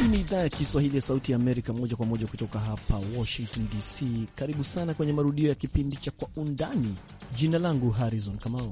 Hii ni idhaa ya Kiswahili ya Sauti ya Amerika, moja kwa moja kutoka hapa Washington DC. Karibu sana kwenye marudio ya kipindi cha Kwa Undani. Jina langu Harrison Kamau.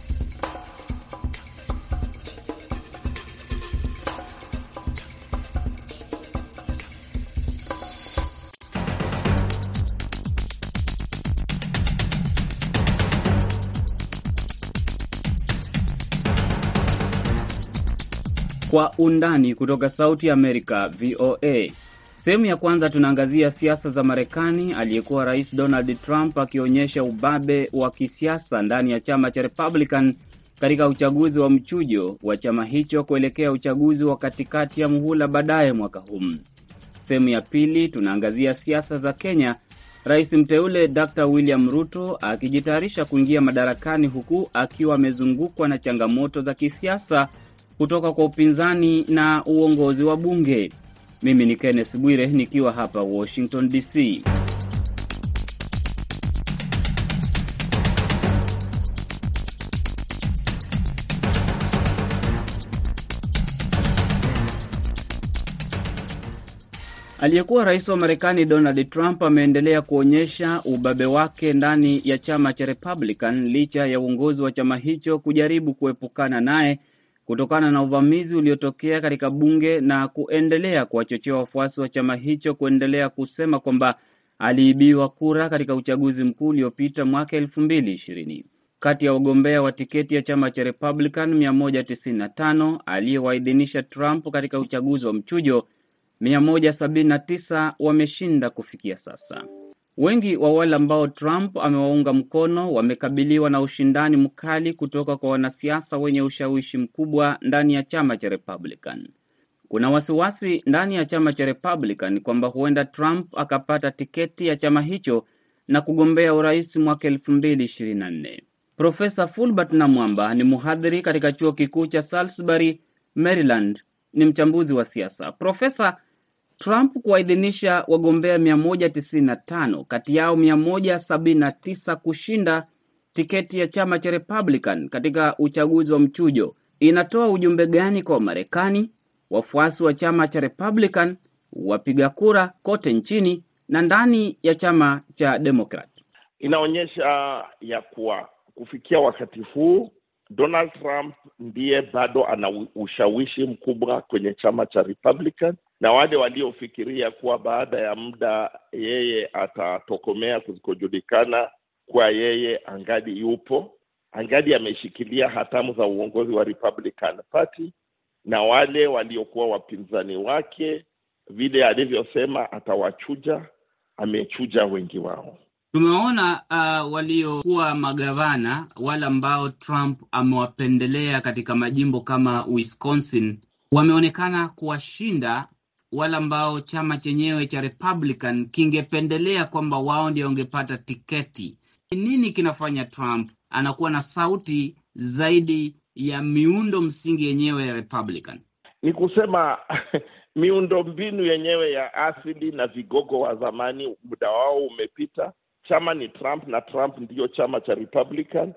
Kwa undani kutoka Sauti ya Amerika, VOA. Sehemu ya kwanza tunaangazia siasa za Marekani, aliyekuwa Rais Donald Trump akionyesha ubabe wa kisiasa ndani ya chama cha Republican katika uchaguzi wa mchujo wa chama hicho kuelekea uchaguzi wa katikati ya muhula baadaye mwaka huu. Sehemu ya pili tunaangazia siasa za Kenya, rais mteule Dr William Ruto akijitayarisha kuingia madarakani huku akiwa amezungukwa na changamoto za kisiasa kutoka kwa upinzani na uongozi wa bunge. Mimi ni Kenneth Bwire nikiwa hapa Washington DC. Aliyekuwa rais wa Marekani Donald Trump ameendelea kuonyesha ubabe wake ndani ya chama cha Republican licha ya uongozi wa chama hicho kujaribu kuepukana naye kutokana na uvamizi uliotokea katika bunge na kuendelea kuwachochea wafuasi wa chama hicho kuendelea kusema kwamba aliibiwa kura katika uchaguzi mkuu uliopita mwaka elfu mbili ishirini. Kati ya wagombea wa tiketi ya chama cha Republican 195 aliyewaidhinisha Trump katika uchaguzi wa mchujo, 179 wameshinda kufikia sasa. Wengi wa wale ambao Trump amewaunga mkono wamekabiliwa na ushindani mkali kutoka kwa wanasiasa wenye ushawishi mkubwa ndani ya chama cha Republican. Kuna wasiwasi ndani ya chama cha Republican kwamba huenda Trump akapata tiketi ya chama hicho na kugombea urais mwaka elfu mbili ishirini na nne. Profesa Fulbert Namwamba ni mhadhiri katika chuo kikuu cha Salisbury, Maryland. Ni mchambuzi wa siasa. Profesa, Trump kuwaidhinisha wagombea 195 kati yao 179 kushinda tiketi ya chama cha Republican katika uchaguzi wa mchujo inatoa ujumbe gani kwa Wamarekani, wafuasi wa chama cha Republican, wapiga kura kote nchini na ndani ya chama cha Democrat? Inaonyesha ya kuwa kufikia wakati huu Donald Trump ndiye bado ana ushawishi mkubwa kwenye chama cha Republican na wale waliofikiria kuwa baada ya muda yeye atatokomea kusikojulikana kuwa yeye angali yupo, angali ameshikilia hatamu za uongozi wa Republican Party, na wale waliokuwa wapinzani wake, vile alivyosema atawachuja, amechuja wengi wao. Tumewaona uh, waliokuwa magavana wale ambao Trump amewapendelea katika majimbo kama Wisconsin wameonekana kuwashinda wale ambao chama chenyewe cha Republican kingependelea kwamba wao ndio wangepata tiketi. Nini kinafanya Trump anakuwa na sauti zaidi ya miundo msingi yenyewe ya Republican? Ni kusema miundo mbinu yenyewe ya asili na vigogo wa zamani, muda wao umepita. Chama ni Trump na Trump ndiyo chama cha Republican,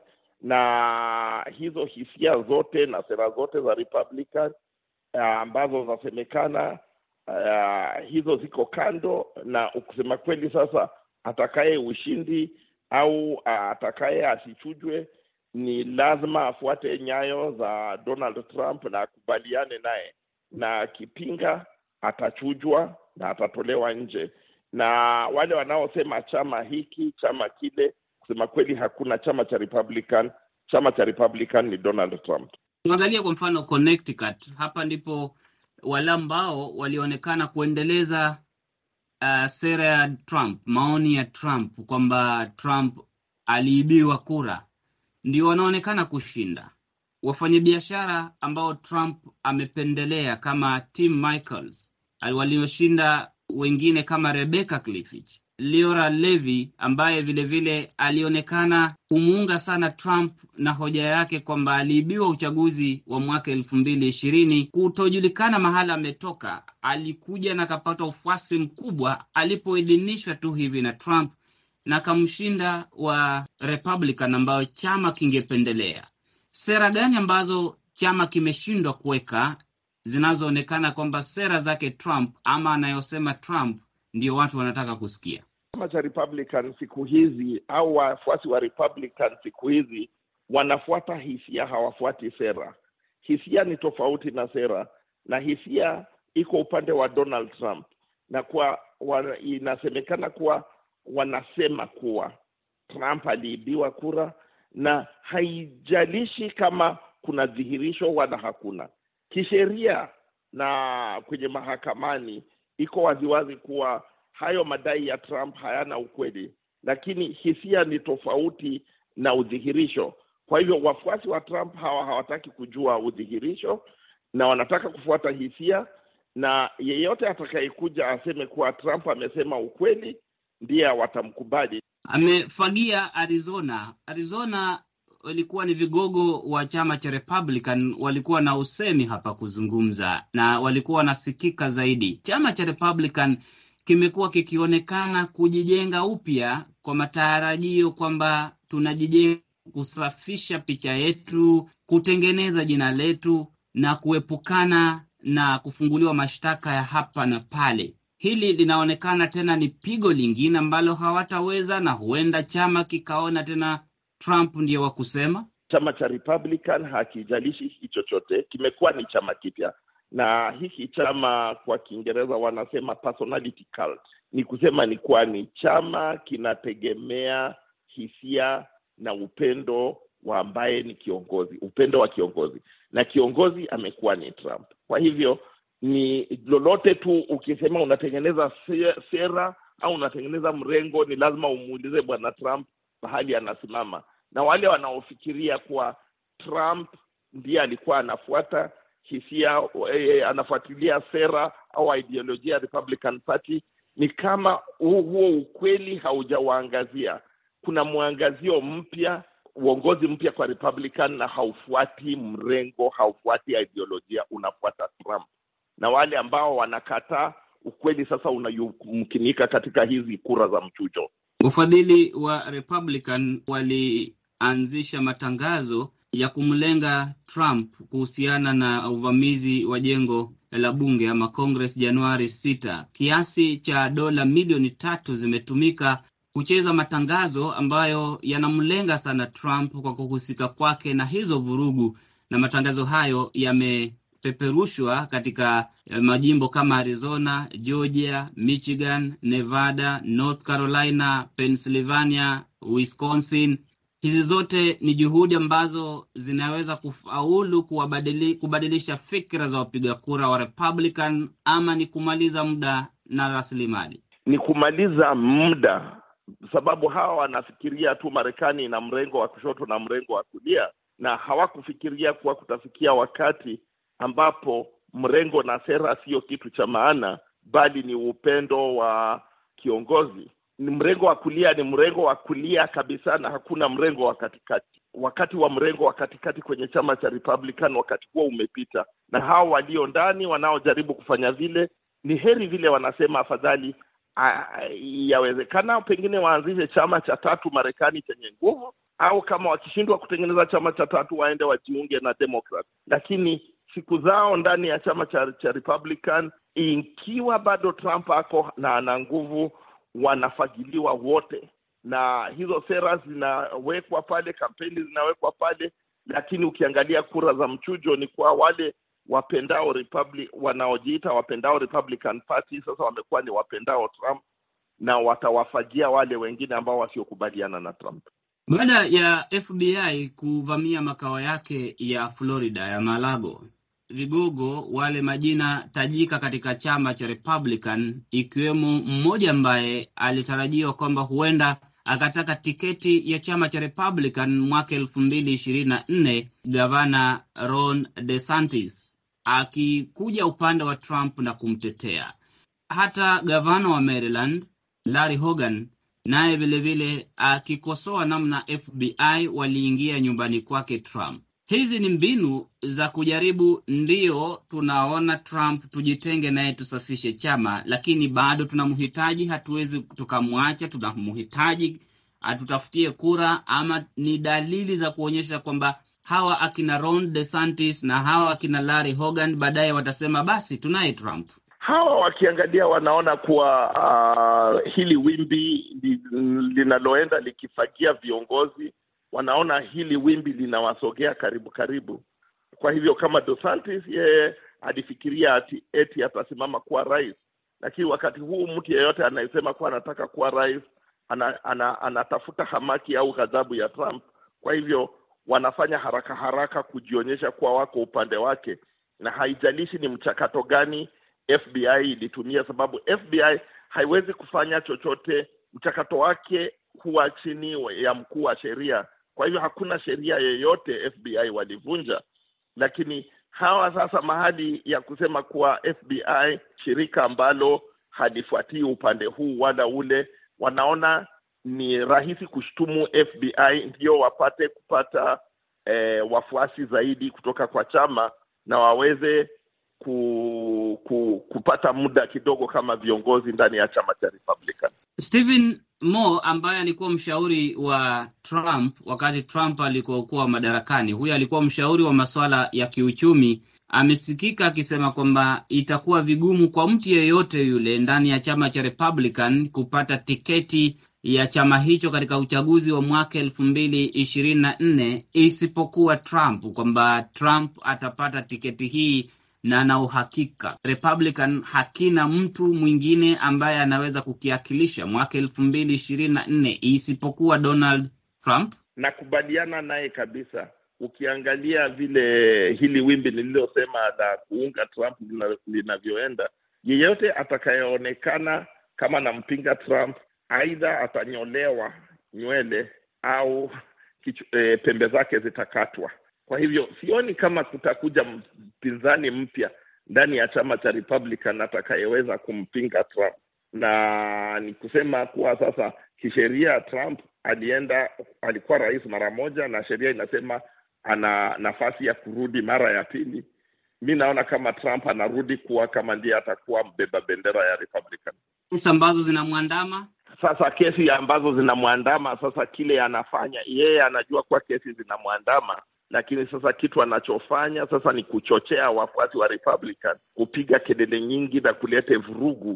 na hizo hisia zote na sera zote za Republican ambazo zasemekana Uh, hizo ziko kando, na kusema kweli, sasa atakaye ushindi au uh, atakaye asichujwe, ni lazima afuate nyayo za Donald Trump na akubaliane naye, na akipinga atachujwa na atatolewa nje. Na wale wanaosema chama hiki chama kile, kusema kweli, hakuna chama cha Republican. Chama cha Republican ni Donald Trump. Tuangalie kwa mfano Connecticut, hapa ndipo wale ambao walionekana kuendeleza uh, sera ya Trump, maoni ya Trump kwamba Trump aliibiwa kura, ndio wanaonekana kushinda. Wafanyabiashara ambao Trump amependelea kama Tim Michels walioshinda wengine kama Rebecca Clifford, Leora Levy ambaye vilevile vile alionekana kumuunga sana Trump na hoja yake kwamba aliibiwa uchaguzi wa mwaka elfu mbili ishirini. Kutojulikana mahala ametoka, alikuja na akapata ufuasi mkubwa alipoidhinishwa tu hivi na Trump na akamshinda wa Republican ambayo chama kingependelea. Sera gani ambazo chama kimeshindwa kuweka zinazoonekana kwamba sera zake Trump ama anayosema Trump ndio watu wanataka kusikia. Chama cha Republican siku hizi au wafuasi wa Republican siku hizi wanafuata hisia, hawafuati sera. Hisia ni tofauti na sera, na hisia iko upande wa Donald Trump, na kwa wa, inasemekana kuwa wanasema kuwa Trump aliibiwa kura, na haijalishi kama kuna dhihirisho wala hakuna. Kisheria na kwenye mahakamani iko waziwazi kuwa hayo madai ya Trump hayana ukweli, lakini hisia ni tofauti na udhihirisho. Kwa hivyo wafuasi wa Trump hawa hawataki kujua udhihirisho na wanataka kufuata hisia, na yeyote atakayekuja aseme kuwa Trump amesema ukweli ndiye watamkubali. Amefagia Arizona. Arizona walikuwa ni vigogo wa chama cha Republican, walikuwa na usemi hapa kuzungumza na walikuwa wanasikika zaidi. Chama cha Republican kimekuwa kikionekana kujijenga upya kwa matarajio kwamba tunajijenga, kusafisha picha yetu, kutengeneza jina letu na kuepukana na kufunguliwa mashtaka ya hapa na pale. Hili linaonekana tena ni pigo lingine ambalo hawataweza, na huenda chama kikaona tena Trump ndiye wa kusema. Chama cha Republican hakijalishi hiki chochote, kimekuwa ni chama kipya, na hiki chama kwa Kiingereza wanasema personality cult. Ni kusema ni kuwa ni chama kinategemea hisia na upendo wa ambaye ni kiongozi, upendo wa kiongozi, na kiongozi amekuwa ni Trump. Kwa hivyo ni lolote tu ukisema unatengeneza sera au unatengeneza mrengo, ni lazima umuulize bwana Trump pahali anasimama, na wale wanaofikiria kuwa Trump ndiye alikuwa anafuata hisia eh, anafuatilia sera au ideolojia ya Republican Party, ni kama huo ukweli haujawaangazia. Kuna mwangazio mpya, uongozi mpya kwa Republican, na haufuati mrengo, haufuati ideolojia, unafuata Trump na wale ambao wanakataa ukweli sasa unayumkinika katika hizi kura za mchujo. Wafadhili wa Republican walianzisha matangazo ya kumlenga Trump kuhusiana na uvamizi wa jengo la bunge ama Congress Januari 6. Kiasi cha dola milioni tatu zimetumika kucheza matangazo ambayo yanamlenga sana Trump kwa kuhusika kwake na hizo vurugu, na matangazo hayo yame peperushwa katika majimbo kama Arizona, Georgia, Michigan, Nevada, North Carolina, Pennsylvania, Wisconsin. Hizi zote ni juhudi ambazo zinaweza kufaulu kuwabadili, kubadilisha fikra za wapiga kura wa Republican, ama ni kumaliza muda na rasilimali? Ni kumaliza muda, sababu hawa wanafikiria tu Marekani ina mrengo wa kushoto na mrengo wa kulia, na hawakufikiria kuwa kutafikia wakati ambapo mrengo na sera siyo kitu cha maana, bali ni upendo wa kiongozi. Ni mrengo wa kulia, ni mrengo wa kulia kabisa, na hakuna mrengo wa katikati. Wakati wa mrengo wa katikati kwenye chama cha Republican, wakati huo umepita, na hao walio ndani wanaojaribu kufanya vile, ni heri vile wanasema, afadhali yawezekana pengine waanzishe chama cha tatu Marekani chenye nguvu, au kama wakishindwa kutengeneza chama cha tatu waende wajiunge na Democrat, lakini siku zao ndani ya chama cha, cha Republican, ikiwa bado Trump ako na ana nguvu, wanafagiliwa wote, na hizo sera zinawekwa pale, kampeni zinawekwa pale, lakini ukiangalia kura za mchujo ni kwa wale wapendao Republic, wanaojiita wapendao Republican Party, sasa wamekuwa ni wapendao Trump na watawafagia wale wengine ambao wasiokubaliana na Trump. Baada ya FBI kuvamia makao yake ya Florida ya Malago, vigogo wale majina tajika katika chama cha Republican, ikiwemo mmoja ambaye alitarajiwa kwamba huenda akataka tiketi ya chama cha Republican mwaka elfu mbili ishirini na nne, gavana Ron DeSantis akikuja upande wa Trump na kumtetea. Hata gavana wa Maryland Larry Hogan naye vilevile akikosoa namna FBI waliingia nyumbani kwake Trump. Hizi ni mbinu za kujaribu, ndiyo tunaona Trump tujitenge naye, tusafishe chama, lakini bado tunamhitaji, hatuwezi tukamwacha, tunamhitaji atutafutie kura, ama ni dalili za kuonyesha kwamba hawa akina Ron DeSantis na hawa akina Larry Hogan baadaye watasema basi tunaye Trump. Hawa wakiangalia wanaona kuwa uh, hili wimbi linaloenda likifagia viongozi, wanaona hili wimbi linawasogea karibu karibu. Kwa hivyo kama DeSantis yeye alifikiria ati eti atasimama kuwa rais, lakini wakati huu mtu yeyote anayesema kuwa anataka kuwa rais ana, ana, anatafuta hamaki au ghadhabu ya Trump. Kwa hivyo wanafanya haraka haraka kujionyesha kuwa wako upande wake, na haijalishi ni mchakato gani FBI ilitumia, sababu FBI haiwezi kufanya chochote. Mchakato wake huwa chini ya mkuu wa sheria. Kwa hivyo hakuna sheria yeyote FBI walivunja, lakini hawa sasa mahali ya kusema kuwa FBI shirika ambalo halifuatii upande huu wala ule, wanaona ni rahisi kushtumu FBI ndio wapate kupata eh, wafuasi zaidi kutoka kwa chama na waweze ku, ku, kupata muda kidogo kama viongozi ndani ya chama cha Republican. Stephen Moore ambaye alikuwa mshauri wa Trump wakati Trump alikokuwa madarakani, huyu alikuwa mshauri wa masuala ya kiuchumi, amesikika akisema kwamba itakuwa vigumu kwa mtu yeyote yule ndani ya chama cha Republican kupata tiketi ya chama hicho katika uchaguzi wa mwaka elfu mbili ishirini na nne isipokuwa Trump, kwamba Trump atapata tiketi hii na na uhakika Republican hakina mtu mwingine ambaye anaweza kukiakilisha mwaka elfu mbili ishirini na nne isipokuwa Donald Trump. Nakubaliana naye kabisa. Ukiangalia vile hili wimbi nililosema la kuunga Trump linavyoenda, yeyote atakayeonekana kama nampinga Trump aidha atanyolewa nywele au kichu, e, pembe zake zitakatwa. Kwa hivyo sioni kama kutakuja mpinzani mpya ndani ya chama cha Republican atakayeweza kumpinga Trump, na ni kusema kuwa sasa kisheria Trump alienda, alikuwa rais mara moja, na sheria inasema ana nafasi ya kurudi mara ya pili. Mi naona kama Trump anarudi kuwa kama ndiye atakuwa mbeba bendera ya Republican. Kesi ambazo zinamwandama sasa, kesi ambazo zinamwandama sasa, kile anafanya yeye anajua kuwa kesi zinamwandama lakini sasa kitu anachofanya sasa ni kuchochea wafuasi wa Republican kupiga kelele nyingi na kuleta vurugu,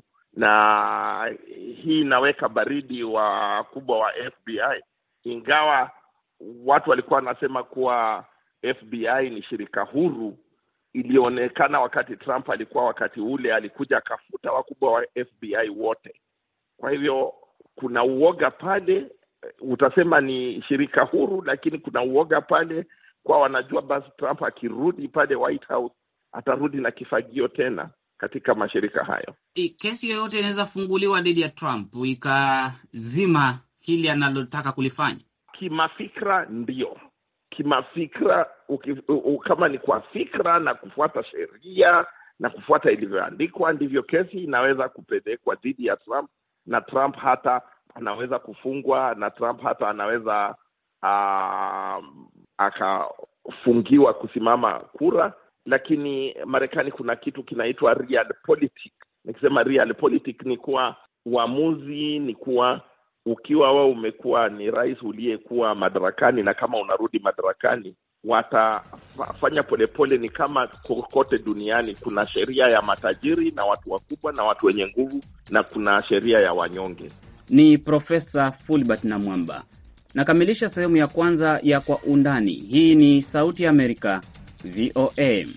na hii inaweka baridi wakubwa wa FBI, ingawa watu walikuwa wanasema kuwa FBI ni shirika huru. Ilionekana wakati Trump alikuwa wakati ule alikuja akafuta wakubwa wa FBI wote. Kwa hivyo kuna uoga pale, utasema ni shirika huru, lakini kuna uoga pale kwa wanajua basi Trump akirudi pale White House atarudi na kifagio tena katika mashirika hayo. Kesi yoyote inaweza funguliwa dhidi ya Trump ikazima hili analotaka kulifanya. Kimafikra ndio, kimafikra uki, u, kama ni kwa fikra na kufuata sheria na kufuata ilivyoandikwa, ndivyo kesi inaweza kupelekwa dhidi ya Trump, na Trump hata anaweza kufungwa, na Trump hata anaweza uh, akafungiwa kusimama kura. Lakini Marekani kuna kitu kinaitwa realpolitik. Nikisema realpolitik ni kuwa uamuzi ni kuwa ukiwa wewe umekuwa ni rais uliyekuwa madarakani, na kama unarudi madarakani, watafanya polepole. Ni kama kokote duniani, kuna sheria ya matajiri na watu wakubwa na watu wenye nguvu, na kuna sheria ya wanyonge. Ni Profesa Fulbert Namwamba. Nakamilisha sehemu ya kwanza ya Kwa Undani. Hii ni Sauti ya Amerika, VOA.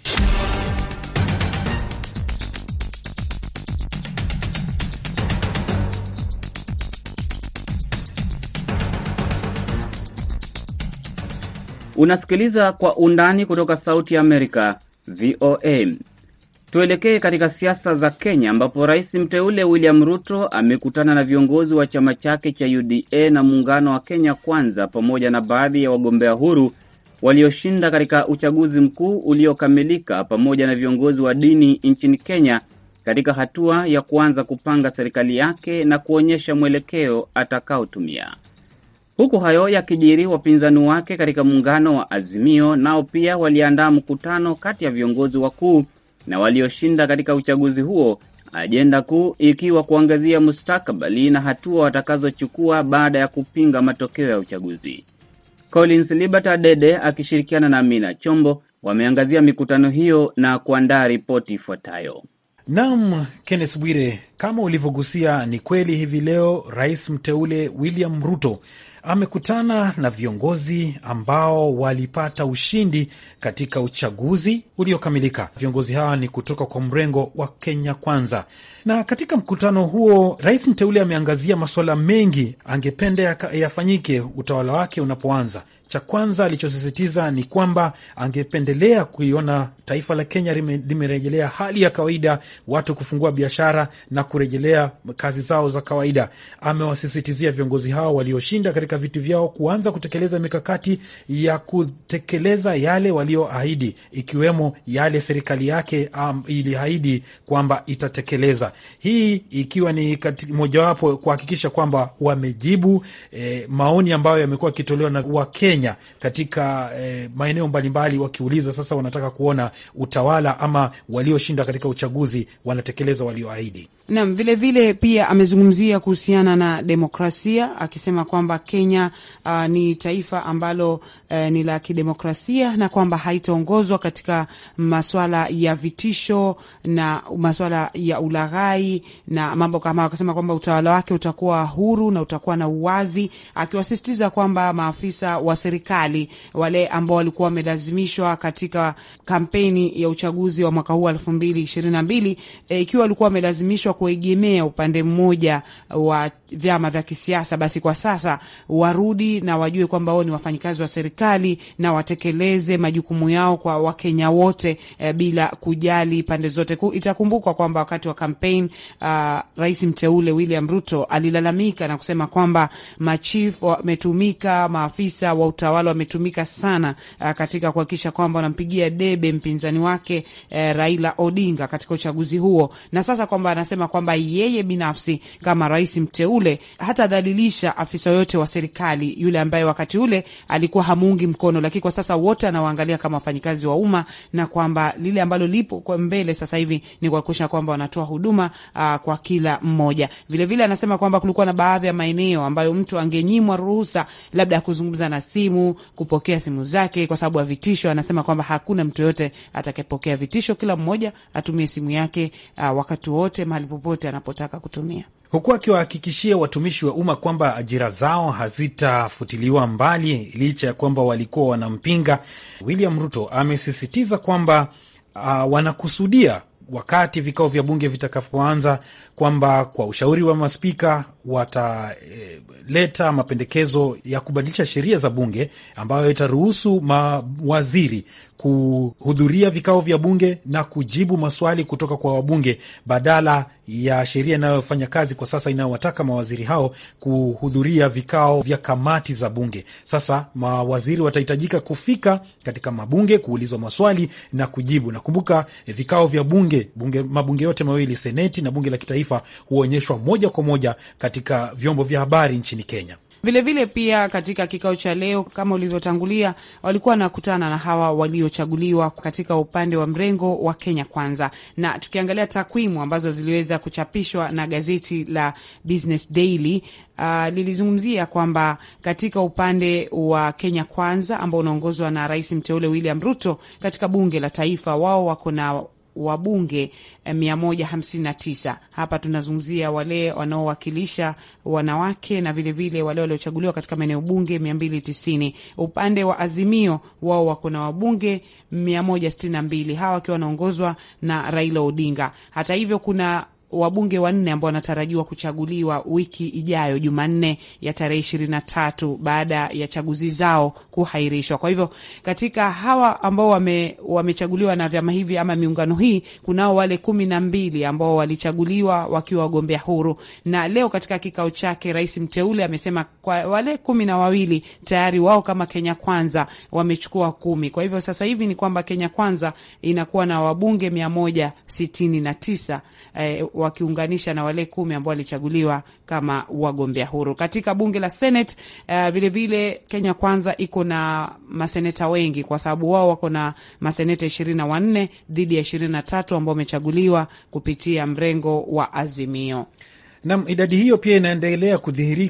Unasikiliza Kwa Undani kutoka Sauti ya Amerika, VOA. Tuelekee katika siasa za Kenya ambapo rais mteule William Ruto amekutana na viongozi wa chama chake cha UDA na muungano wa Kenya Kwanza pamoja na baadhi ya wagombea huru walioshinda katika uchaguzi mkuu uliokamilika pamoja na viongozi wa dini nchini Kenya katika hatua ya kuanza kupanga serikali yake na kuonyesha mwelekeo atakaotumia. Huku hayo yakijiri, wapinzani wake katika muungano wa Azimio nao pia waliandaa mkutano kati ya viongozi wakuu na walioshinda katika uchaguzi huo, ajenda kuu ikiwa kuangazia mustakabali na hatua watakazochukua baada ya kupinga matokeo ya uchaguzi. Collins Liberty Adede akishirikiana na Amina Chombo wameangazia mikutano hiyo na kuandaa ripoti ifuatayo. Naam, Kenneth Bwire, kama ulivyogusia, ni kweli hivi leo rais mteule William Ruto amekutana na viongozi ambao walipata ushindi katika uchaguzi uliokamilika. Viongozi hawa ni kutoka kwa mrengo wa Kenya Kwanza, na katika mkutano huo rais mteule ameangazia masuala mengi angependa yafanyike utawala wake unapoanza. Cha kwanza alichosisitiza ni kwamba angependelea kuiona taifa la Kenya limerejelea hali ya kawaida, watu kufungua biashara na kurejelea kazi zao za kawaida. Amewasisitizia viongozi hao walioshinda katika viti vyao kuanza kutekeleza mikakati ya kutekeleza yale walioahidi, ikiwemo yale serikali yake um, iliahidi kwamba itatekeleza, hii ikiwa ni mojawapo kuhakikisha kwamba wamejibu eh, maoni ambayo yamekuwa yakitolewa na Wakenya katika eh, maeneo mbalimbali, wakiuliza sasa wanataka kuona utawala ama walioshinda katika uchaguzi wanatekeleza walioahidi. Naam, vilevile pia amezungumzia kuhusiana na demokrasia akisema kwamba Kenya uh, ni taifa ambalo uh, ni la kidemokrasia na kwamba haitaongozwa katika maswala ya vitisho na maswala ya ulaghai na mambo kama. Akasema kwamba utawala wake utakuwa huru na utakuwa na uwazi, akiwasisitiza kwamba maafisa wa serikali wale ambao walikuwa wamelazimishwa katika kampeni ya uchaguzi wa mwaka huu elfu mbili ishirini na mbili ikiwa walikuwa wamelazimishwa kuegemea upande mmoja wa vyama vya kisiasa, basi kwa sasa warudi na wajue kwamba wao ni wafanyikazi wa serikali na watekeleze majukumu yao kwa Wakenya wote e, bila kujali pande zote. Itakumbukwa kwamba wakati wa kampeni uh, rais mteule William Ruto alilalamika na kusema kwamba machifu wametumika, maafisa wa utawala wametumika sana uh, katika kuhakikisha kwamba wanampigia debe mpinzani wake uh, Raila Odinga katika uchaguzi huo, na sasa kwamba anasema kwamba yeye binafsi kama rais mteule hatadhalilisha afisa yoyote wa serikali yule ambaye wakati ule alikuwa hamuungi mkono, lakini kwa sasa wote anawaangalia kama wafanyikazi wa umma, na kwamba lile ambalo lipo kwa mbele sasa hivi ni kuhakikisha kwamba wanatoa huduma uh, kwa kila mmoja. Vilevile vile anasema kwamba kulikuwa na baadhi ya maeneo ambayo mtu angenyimwa ruhusa labda ya kuzungumza na simu, kupokea simu zake kwa sababu ya vitisho. Anasema kwamba hakuna mtu yoyote atakayepokea vitisho, kila mmoja atumie simu yake uh, wakati wote mahali popote anapotaka kutumia huku akiwahakikishia watumishi wa umma kwamba ajira zao hazitafutiliwa mbali licha ya kwamba walikuwa wanampinga. William Ruto amesisitiza kwamba uh, wanakusudia wakati vikao vya bunge vitakapoanza kwamba kwa ushauri wa maspika wataleta e, mapendekezo ya kubadilisha sheria za bunge ambayo itaruhusu mawaziri kuhudhuria vikao vya bunge na kujibu maswali kutoka kwa wabunge badala ya sheria inayofanya kazi kwa sasa inayowataka mawaziri hao kuhudhuria vikao vya kamati za bunge. Sasa mawaziri watahitajika kufika katika mabunge kuulizwa maswali na kujibu. Nakumbuka vikao vya bunge, bunge mabunge yote mawili, seneti na bunge la kitaifa, huonyeshwa moja kwa moja katika vyombo vya habari nchini Kenya. Vilevile vile pia katika kikao cha leo kama ulivyotangulia, walikuwa wanakutana na hawa waliochaguliwa katika upande wa mrengo wa Kenya Kwanza, na tukiangalia takwimu ambazo ziliweza kuchapishwa na gazeti la Business Daily uh, lilizungumzia kwamba katika upande wa Kenya Kwanza ambao unaongozwa na rais mteule William Ruto katika bunge la taifa, wao wako na wabunge 159. Hapa tunazungumzia wale wanaowakilisha wanawake na vilevile vile wale waliochaguliwa katika maeneo bunge 290. Upande wa Azimio wao wako na wabunge 162, hawa wakiwa wanaongozwa na Raila Odinga. Hata hivyo kuna wabunge wanne ambao wanatarajiwa kuchaguliwa wiki ijayo Jumanne ya tarehe ishirini na tatu baada ya chaguzi zao kuhairishwa. Kwa hivyo katika hawa ambao wame, wamechaguliwa na vyama hivi ama miungano hii, kunao wale kumi na mbili ambao walichaguliwa wakiwa wagombea huru, na leo katika kikao chake rais mteule amesema kwa wale kumi na wawili tayari wao kama Kenya Kwanza wamechukua kumi. Kwa hivyo sasa hivi ni kwamba Kenya Kwanza inakuwa na wabunge mia moja sitini na tisa eh, wakiunganisha na wale kumi ambao walichaguliwa kama wagombea huru katika bunge la Senate. Uh, vilevile Kenya Kwanza iko na maseneta wengi kwa sababu wao wako na maseneta ishirini na wanne dhidi ya ishirini na tatu ambao wamechaguliwa kupitia mrengo wa Azimio. Nam, idadi hiyo pia inaendelea kudhihirika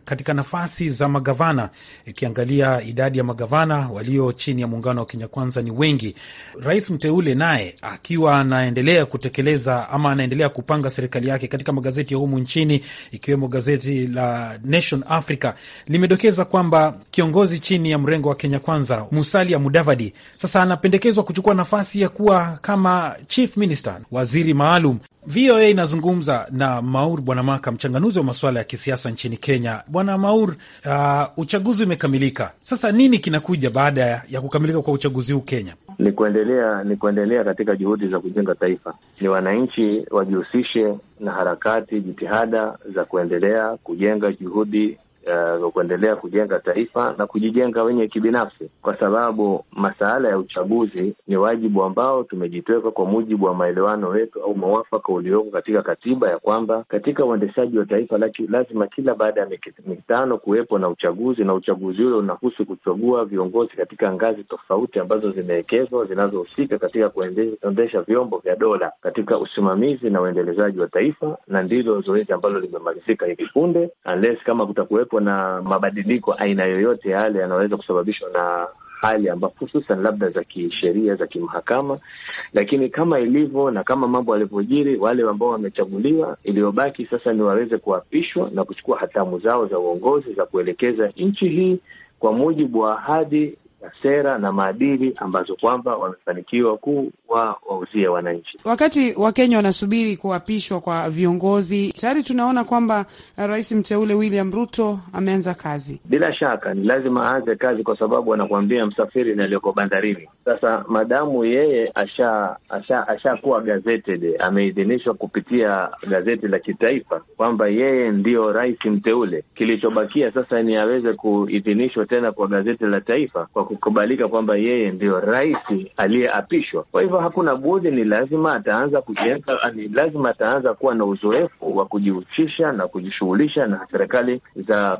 katika nafasi za magavana, ikiangalia idadi ya magavana walio chini ya muungano wa Kenya Kwanza ni wengi. Rais mteule naye akiwa anaendelea kutekeleza ama anaendelea kupanga serikali yake katika magazeti ya humu nchini, ikiwemo gazeti la Nation Africa limedokeza kwamba kiongozi chini ya mrengo wa Kenya Kwanza Musalia Mudavadi sasa anapendekezwa kuchukua nafasi ya kuwa kama chief minister, waziri maalum. VOA inazungumza na Maur Bwana Maka, mchanganuzi wa masuala ya kisiasa nchini Kenya. Bwana Maur, uh, uchaguzi umekamilika. Sasa nini kinakuja baada ya kukamilika kwa uchaguzi huu Kenya? Ni kuendelea ni kuendelea katika juhudi za kujenga taifa. Ni wananchi wajihusishe na harakati, jitihada za kuendelea kujenga juhudi Uh, kuendelea kujenga taifa na kujijenga wenye kibinafsi, kwa sababu masuala ya uchaguzi ni wajibu ambao tumejitweka kwa mujibu wa maelewano wetu au mwafaka ulioko katika katiba, ya kwamba katika uendeshaji wa taifa laki, lazima kila baada ya mitano kuwepo na uchaguzi, na uchaguzi ule unahusu kuchagua viongozi katika ngazi tofauti ambazo zimewekezwa zinazohusika katika kuendesha vyombo vya dola katika usimamizi na uendelezaji wa taifa, na ndilo zoezi ambalo limemalizika hivi punde, unless kama kutakuwepo na mabadiliko aina yoyote yale yanaweza kusababishwa na hali ambapo hususan labda za kisheria za kimahakama, lakini kama ilivyo na kama mambo yalivyojiri, wale ambao wamechaguliwa, iliyobaki sasa ni waweze kuapishwa na kuchukua hatamu zao za uongozi za kuelekeza nchi hii kwa mujibu wa ahadi sera na maadili ambazo kwamba wamefanikiwa kuwa wauzie wananchi. Wakati Wakenya wanasubiri kuapishwa kwa viongozi, tayari tunaona kwamba rais mteule William Ruto ameanza kazi. Bila shaka ni lazima aanze kazi, kwa sababu anakuambia msafiri na aliyoko bandarini. Sasa madamu yeye asha asha ashakuwa gazetted, ameidhinishwa kupitia gazeti la kitaifa kwamba yeye ndiyo rais mteule, kilichobakia sasa ni aweze kuidhinishwa tena kwa gazeti la taifa kwa kukubalika kwamba yeye ndio rais aliyeapishwa. Kwa hivyo hakuna budi, ni lazima ataanza kujenga, ni lazima ataanza kuwa na uzoefu wa kujihusisha na kujishughulisha na serikali za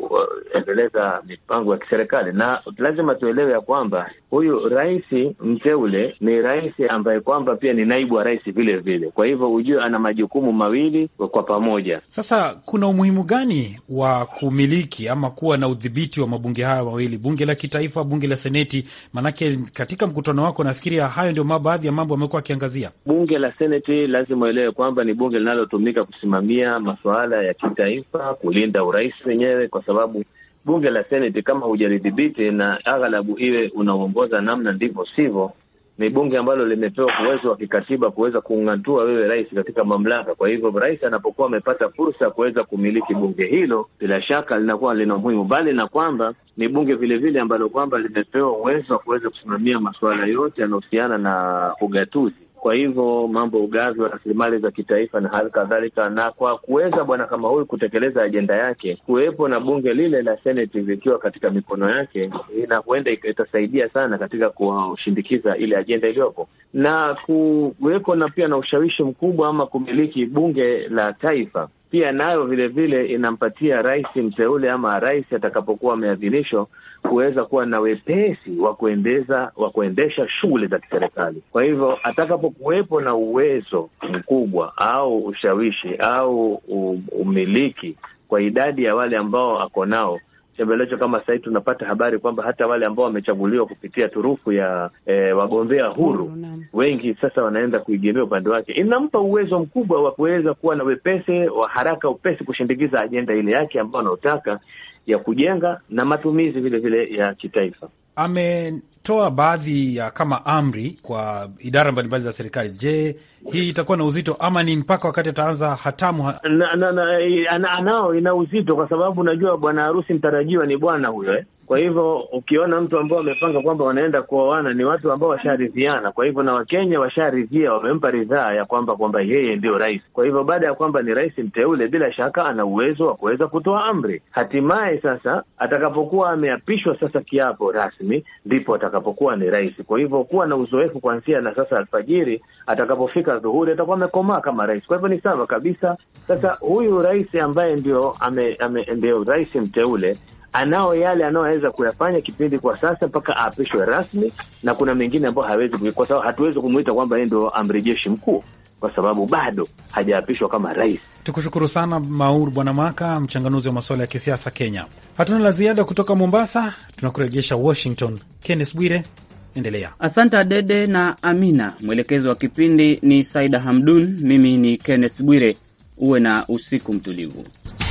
kuendeleza mipango ya kiserikali, na lazima tuelewe ya kwamba huyu rais mteule ni rais ambaye kwamba pia ni naibu wa rais vile vile. Kwa hivyo ujue ana majukumu mawili kwa pamoja. Sasa kuna umuhimu gani wa kumiliki ama kuwa na udhibiti wa mabunge haya mawili, bunge la kitaifa, bunge la seneti? Maanake katika mkutano wako nafikiria hayo ndio baadhi ya mambo amekuwa akiangazia. Bunge la seneti lazima uelewe kwamba ni bunge linalotumika kusimamia masuala ya kitaifa, kulinda urais wenyewe, kwa sababu bunge la seneti kama hujalidhibiti na aghalabu iwe unaongoza namna ndivyo sivyo, ni bunge ambalo limepewa uwezo wa kikatiba kuweza kung'atua wewe rais katika mamlaka. Kwa hivyo rais anapokuwa amepata fursa ya kuweza kumiliki bunge hilo, bila shaka linakuwa lina umuhimu, bali na kwamba ni bunge vile vile ambalo kwamba limepewa uwezo wa kuweza kusimamia masuala yote yanayohusiana na ugatuzi kwa hivyo mambo ugavi wa rasilimali za kitaifa na hali kadhalika, na kwa kuweza bwana kama huyu kutekeleza ajenda yake, kuwepo na bunge lile la seneti likiwa katika mikono yake, na huenda itasaidia sana katika kushindikiza ile ajenda iliyopo, na kuweko na pia na ushawishi mkubwa ama kumiliki bunge la taifa pia nayo vile vile inampatia rais mteule ama rais atakapokuwa ameadhinishwa kuweza kuwa na wepesi wa kuendeza wa kuendesha shughuli za kiserikali. Kwa hivyo atakapokuwepo na uwezo mkubwa au ushawishi au umiliki kwa idadi ya wale ambao ako nao chembelecho kama sahii tunapata habari kwamba hata wale ambao wamechaguliwa kupitia turufu ya e, wagombea huru wengi sasa wanaenda kuigemea upande wake. Inampa uwezo mkubwa wa kuweza kuwa na wepesi wa haraka, upesi kushindikiza ajenda ile yake ambayo anaotaka ya kujenga na matumizi vile vile ya kitaifa. Ametoa baadhi ya kama amri kwa idara mbalimbali za serikali. Je, hii itakuwa na uzito ama ni mpaka wakati ataanza hatamu ha na, na, na, anao ina uzito kwa sababu unajua bwana harusi mtarajiwa ni bwana huyo eh? Kwa hivyo ukiona mtu ambao wamepanga kwamba wanaenda kuoana ni watu ambao washaridhiana. Kwa hivyo na Wakenya washaridhia, wamempa ridhaa ya kwamba kwamba yeye ndio rais. Kwa hivyo baada ya kwamba ni rais mteule, bila shaka ana uwezo wa kuweza kutoa amri. Hatimaye sasa atakapokuwa ameapishwa sasa kiapo rasmi, ndipo atakapokuwa ni rais. Kwa hivyo kuwa na uzoefu kuanzia na sasa alfajiri, atakapofika dhuhuri atakuwa amekomaa kama rais. Kwa hivyo ni sawa kabisa. Sasa huyu rais ambaye ndio ame, ame, ndio rais mteule anao yale anayoweza kuyafanya kipindi kwa sasa mpaka aapishwe rasmi, na kuna mengine ambayo hawezi, kwa sababu hatuwezi kumwita kwamba yeye ndio amri jeshi mkuu. kwa sababu bado hajaapishwa kama rais. Tukushukuru sana Maur Bwana Maka, mchanganuzi wa masuala ya kisiasa Kenya. Hatuna la ziada kutoka Mombasa, tunakurejesha Washington. Kenneth Bwire, endelea. Asante Adede na Amina. Mwelekezi wa kipindi ni Saida Hamdun. Mimi ni Kenneth Bwire. Uwe na usiku mtulivu.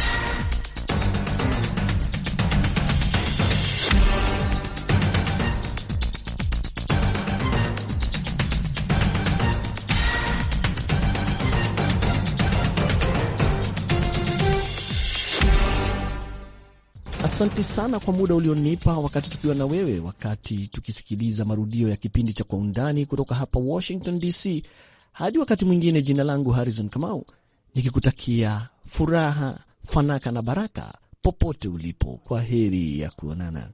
Asante sana kwa muda ulionipa wakati tukiwa na wewe, wakati tukisikiliza marudio ya kipindi cha Kwa Undani kutoka hapa Washington DC. Hadi wakati mwingine, jina langu Harrison Kamau, nikikutakia furaha, fanaka na baraka popote ulipo. Kwa heri ya kuonana.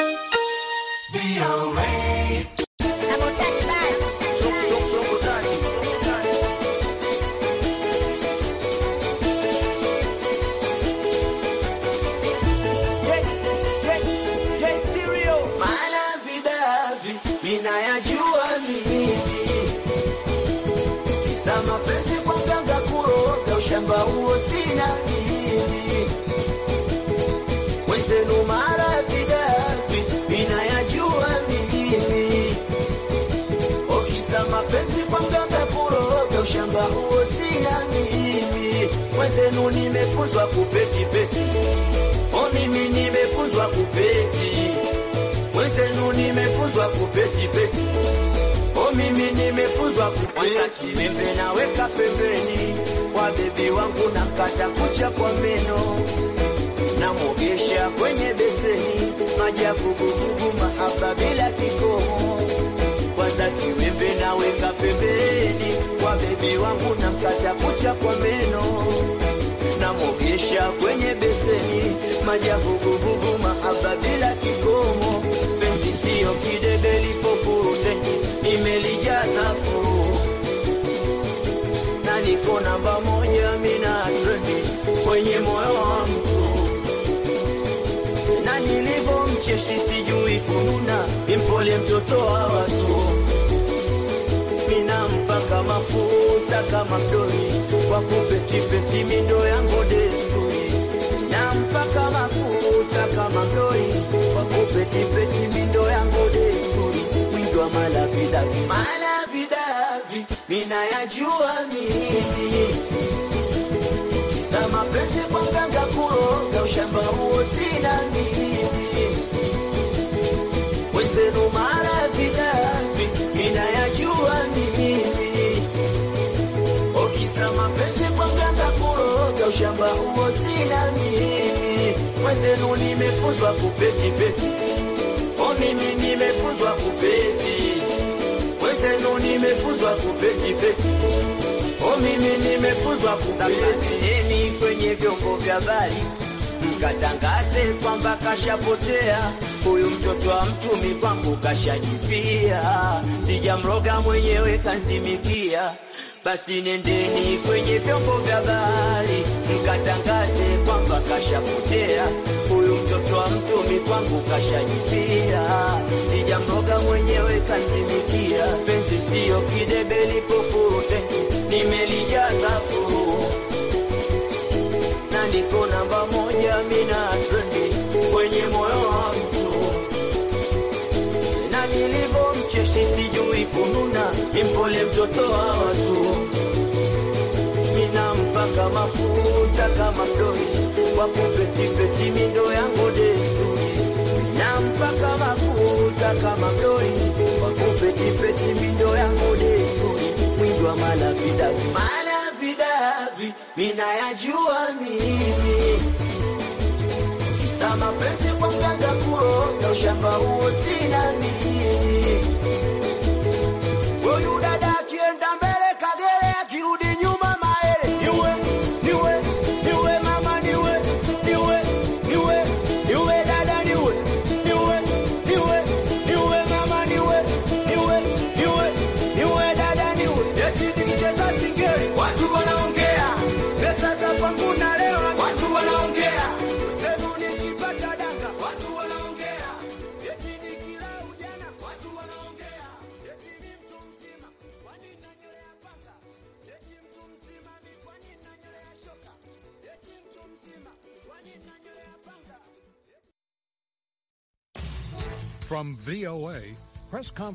Shamba huo sina mimi mwenzenu, mara vidavi vinayajua mimi, okisa mapenzi kwa mganga kuroga. Ushamba huo sina mimi mwenzenu, nimefunzwa kupeti peti, o mimi nimefunzwa kupeti mwenzenu, nimefunzwa kupeti peti, o mimi nimefunzwa kupeti. Mimbe naweka pembeni kwa bebi wangu na mkata kucha kwa meno na mogesha kwenye beseni maji ya vuguvugu mahaba bila kikomo. Kwanza kiwembe naweka pembeni kwa bebi wangu na mkata kucha kwa meno na mogesha kwenye beseni maji ya vuguvugu mahaba bila kikomo. Penzi siyo kidebe lipofurute nimelijaza furu na niko namba moja mina trendi kwenye moyo wa mtu na nilivyo mcheshi sijui kununa impole mtoto wa watu mina mpaka mafuta kama mdori kwa kupetipeti mindo yangu desturi na mpaka mafuta kama mdori kwa kupetipeti mindo yangu desturi mwingi wa malavidavi malavidavi mina yajua mimi kisa mapenzi kwa mganga kuroga ushamba huo sina mimi wezenu malavidavi mina yajua mimi okisa mapenzi kwa mganga kuroga ushamba huo sina mimi wezenu nimefunzwa kupetipeti o mimi nimefunzwa kupeti wezenu nimefunzwa kupetipeti o mimi nimefunzwa kupeti kwenye vyombo vya habari mkatangaze kwamba kashapotea huyu mtoto wa mtumi kwangu kashajifia, sijamroga mwenyewe kanzimikia. Basi nendeni kwenye vyombo vya habari mkatangaze kwamba kashapotea huyu mtoto wa mtumi kwangu kashajifia, sijamroga mwenyewe kanzimikia. Penzi siyo kidebe lipofurute, nimelijaza furu na niko namba moja, mina trendi kwenye moyo wa mtu, na nilivyo mcheshi sijui kununa, impole mtoto wa watu, mina mpaka mafuta kama mdoi kwa kupetipeti mindo yangu desturi, na mpaka mafuta kama mdoi kwa kupetipeti mindo yangu desturi, mwingi wa malavidavi malavidavi mina yajua mimi kisa mapenzi kwa mganga kuroga ushamba huo sina mimi. Huyu dada akienda mbele kagere, akirudi nyuma maele. Niwe, niwe, niwe mama, niwe, niwe, niwe, niwe dada, niwe, niwe, niwe, niwe mama, niwe, niwe, niwe, niwe dada, niwe. Eti nikicheza singeli watu wanaongea, pesa za kwangu nalewa watu wanaongea, semu nikipata danga watu wanaongea, eti nikila ujana watu wana From VOA, Press Conference.